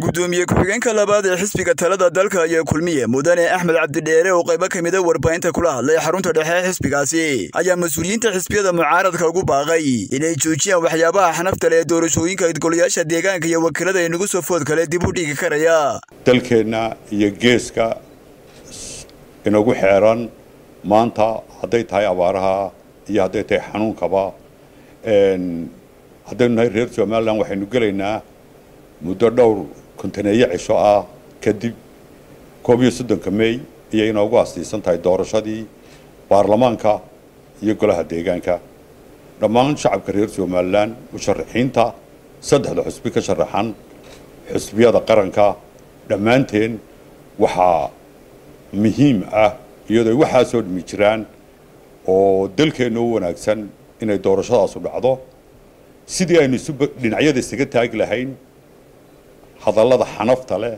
gudoomiye ku-xigeenka labaad ee xisbiga talada dalka ayaa kulmiye mudane axmed cabdidheere oo qaybo ka mida warbaahinta kula hadlay xarunta dhexe ee xisbigaasi ayaa mas-uuliyiinta xisbiyada mucaaradka ugu baaqay inay joojiyaan waxyaabaha xanafta leh ee doorashooyinka idgolayaasha deegaanka iyo wakiilada inagu soo food kale dib u dhigi karaya dalkeenna iyo geeska inagu xeeran maanta hadday tahay abaaraha iyo hadday tahay xanuunkaba haddaynu nahay reer somalilan waxaynu gelaynaa muddo dhowr kontaneeyo cisho ah kadib koob iyo soddonka mey ayay inoogu astiisan tahay doorashadii baarlamaanka iyo golaha deegaanka dhammaan shacabka reer somalilan musharaxiinta saddexda xusbi ka sharaxan xusbiyada qaranka dhammaanteen waxaa muhiim ah iyadoo waxaa soo dhimi jiraan oo dalkeenna u wanaagsan inay doorashadaasu dhacdo sidii aynu isu dhinacyada isaga taagi lahayn hadallada xanafta leh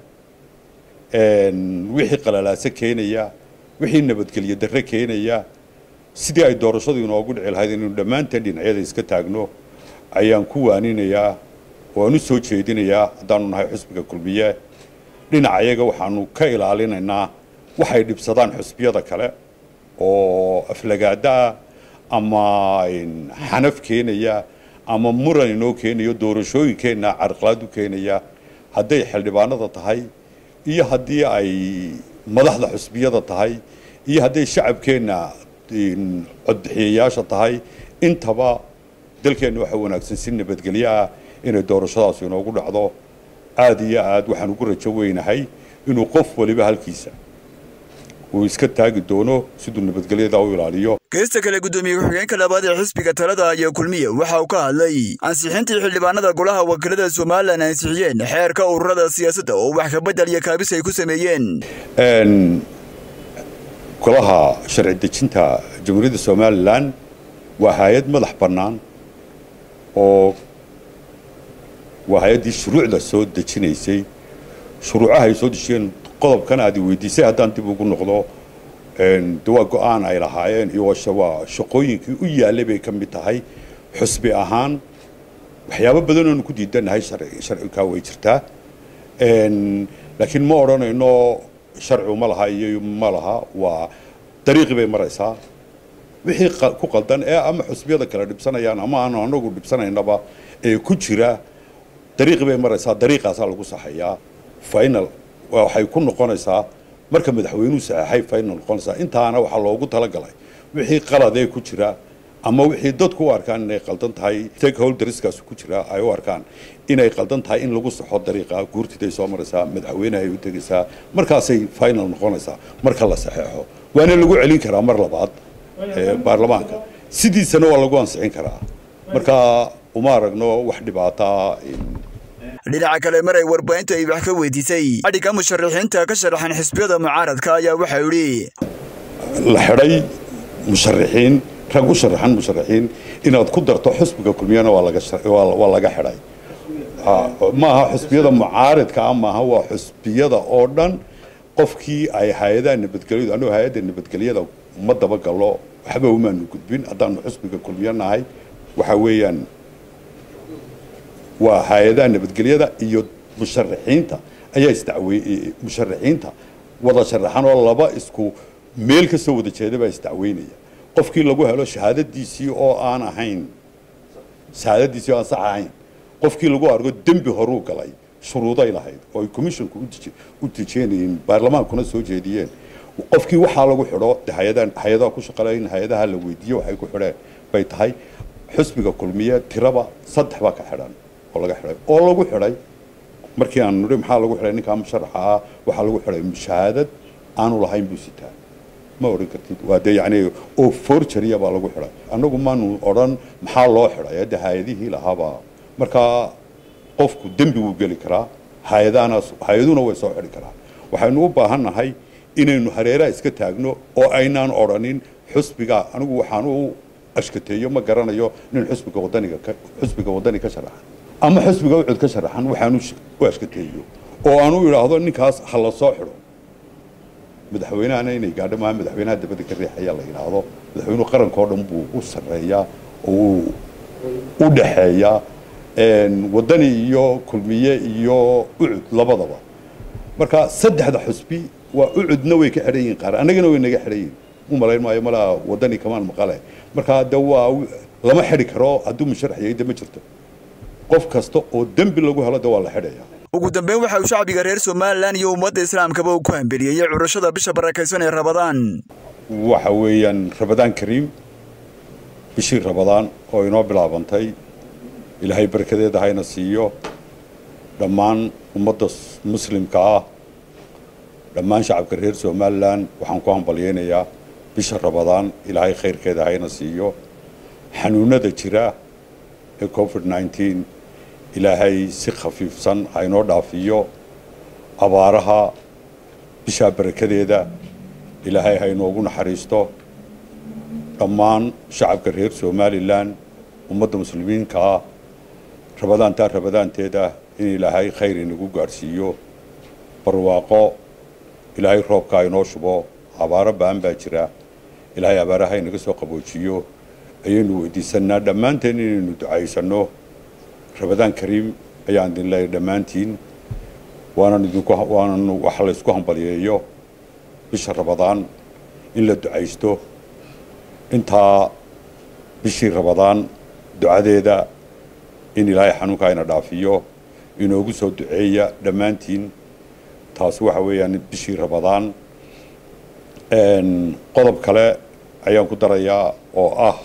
wixii qalalaase keenaya wixii nabadgelyo darre keenaya sidii ay doorashadu inoogu dhici lahayd inaynu dhammaanteen dhinacyada iska taagno ayaan ku waaninayaa waan u soo jeedinayaa haddaanu nahay xusbiga kulmiye dhinacayaga waxaanu ka ilaalinaynaa waxay dhibsadaan xusbiyada kale oo aflagaada ah ama xanaf keenaya ama muran inoo keenayo doorashooyinkeenna carqalaad u keenaya hadday xildhibaanada tahay iyo haddii ay madaxda xusbiyada tahay iyo hadday shacabkeenna codbixiyayaasha tahay intaba dalkeenna waxa wanaagsan si nabadgelyo ah inay doorashadaasu inoogu dhacdo aada iyo aad waxaan ugu rajo weynahay inuu qof waliba halkiisa uu iska taagi doono siduu nabadgelyada u ilaaliyo geesta kale gudoomiye ku-xigeenka labaad ee xisbiga talada ayaa kulmiye waxa uu ka hadlay ansixintii xildhibaanada golaha wakiilada somalilan ansixiyeen xeerka ururada siyaasadda oo wax kabedel iyo kaabis ay ku sameeyeen golaha sharci dejinta jamhuuriyadda somalilan waa hay-ad madax bannaan oo waa hay-addii shuruucda soo dejinaysay shuruucaha ay soo dejiyeen qodobkan aad weydiisay haddaan dib ugu noqdo de waa go-aan ay lahaayeen iyo waa shaqooyinkii u yaallay bay ka mid tahay xusbi ahaan waxyaabo badan oonu ku diidanahay sharcikaa way jirtaa laakiin ma odhanayno sharcigu ma laha iyo ma laha waa dariiqii bay maraysaa wixii ku qaldan ee ama xusbiyada kale dhibsanayaan ama aanu anagu dhibsanaynaba ee ku jira dariiqii bay maraysaa dariiqaasaa lagu saxayaa final waxay ku noqonaysaa marka madaxweynuhu saxeexay final noqonaysaa intaana waxaa loogu talagalay wixii qaladee ku jira ama wixii dadku u arkaan inay qaldan tahay stakeholderskaas ku jira ay u arkaan inay qaldan tahay in lagu saxo dariiqa guurtiday soo maraysaa madaxweynehay u tegaysaa markaasay final noqonaysaa marka la saxeexo waana lagu celin karaa mar labaad baarlamaanka sidiisana waa lagu ansixin karaa marka uma aragno wax dhibaataa dhinaca kale mar ay warbaahintu ay wax ka weydiisay adhiga musharaxiinta ka sharaxan xisbiyada mucaaradka ayaa waxa yidhi la xidhay musharaxiin rag u sharaxan musharaxiin inaad ku darto xusbiga kulmiyana waa laga xidhay ma aha xusbiyada mucaaridka ah maaha waa xusbiyada oo dhan qofkii ay hay-adaha nabadgelyadu anuu hay-adda nabadgelyada ma dabagallo waxba umaanu gudbin haddaanu xusbiga kulmiyo nahay waxa weeyaan waa hay-adaha nabadgelyada iyo musharaxiinta ayaa isdacwey musharaxiinta wada sharaxan oo laba isku meel ka soo wada jeeda baa isdacweynaya qofkii lagu helo shahaadadiisii oo aan ahayn shahaadadiisii oo aan sax ahayn qofkii lagu argo dembi horuu galay shuruuday lahayd oo ay commissionku u dejeenayeen baarlamaankuna soo jeediyeen qofkii waxaa lagu xidho hay-adaha ku shaqaleyn hay-adaha la weydiiye waxay ku xidheen bay tahay xusbiga kulmiye tiraba saddex baa ka xidhan oo laga xidhay oo lagu xidhay markii aan nidhi maxaa lagu xidhay ninkaa musharaxa ah waxaa lagu xidhay mushahaadad aanu lahayn buu sitaa ma odhan kartid waa dee yacni oo forgeria baa lagu xidhay annagu maanu odhan maxaa loo xidhay hadda hay-adihii lahaabaa markaa qofku dembi wuu geli karaa hay-adahana hay-aduna way soo xidhi karaa waxaynu u baahan nahay inaynu hareeraha iska taagno oo aynaan odhanin xusbiga anigu waxaan u ashkateeyo ma garanayo nin xusbiga wadaniga xusbiga wadani ka sharaxan ama xusbiga ucud ka sharaxan waxaan u ashkateeyo oo aan u idhaahdo ninkaas ha la soo xidho madaxweynahana inay gaadho maaha madaxweynaha dabadda ka riixaya la yidhaahdo madaxweynuhu qarankao dhan buu u sarreeyaa oo u dhaxeeyaa wadani iyo kulmiye iyo ucud labadaba marka saddexda xusbi waa ucudna way ka xidhan yihiin qaar annagana way naga xidhan yihin u malayn maayo malaa wadani kamaan maqale marka de waa lama xidhi karo hadduu musharax yahay de ma jirto qof kasta oo dembi lagu helo de waa la xidhaya ugu dambeyn waxa uu shacbiga reer somalilan iyo ummadda islaamkaba uu ku hambeliyeyey curashada bisha barakaysan ee rabadaan waxa weeyaan rabadaan kariim bishii rabadaan oo inoo bilaabantay ilaahay barkadeeda hayna siiyo dhammaan ummadda muslimka ah dhammaan shacabka reer somalilan waxaan ku hambalyeynayaa bisha rabadaan ilaahay khayrkeeda hayna siiyo xanuunada jira ee covid nneteen ilaahay si khafiifsan haynoo dhaafiyo abaaraha bishaa barakadeeda ilaahay haynoogu naxariisto dhammaan shacabka reer somalilan ummadda muslimiinka ah rabadaantaa rabadaanteeda in ilaahay khayr inagu gaadhsiiyo barwaaqo ilaahay roobkaa inoo shubo abaaro ba'an baa jira ilaahay abaaraha inaga soo qaboojiyo ayaynu weydiisanaa dhammaanteen inaynu ducaysanno rabadaan kariim ayaan idin leeyahay dhammaantiin waanan idinku waanan wax laysku hambalyeeyo bisha rabadaan in la ducaysto intaa bishii rabadaan ducadeeda in ilaahay xanuunkaa ina dhaafiyo inoogu soo duceeya dhammaantiin taasi waxa weeyaan bishii rabadaan qodob kale ayaan ku darayaa oo ah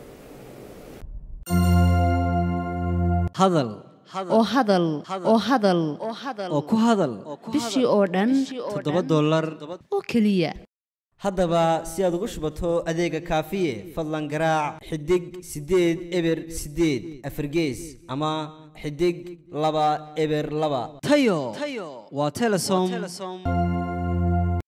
hadal oo hadal oo hadal oo ku hadal bishii oo dhan toddoba dollar oo keliya haddaba si aad ugu shubato adeega kaafiye fadlan garaac xidig siddeed eber siddeed afargees ama xidig laba eber laba tayo waa telesom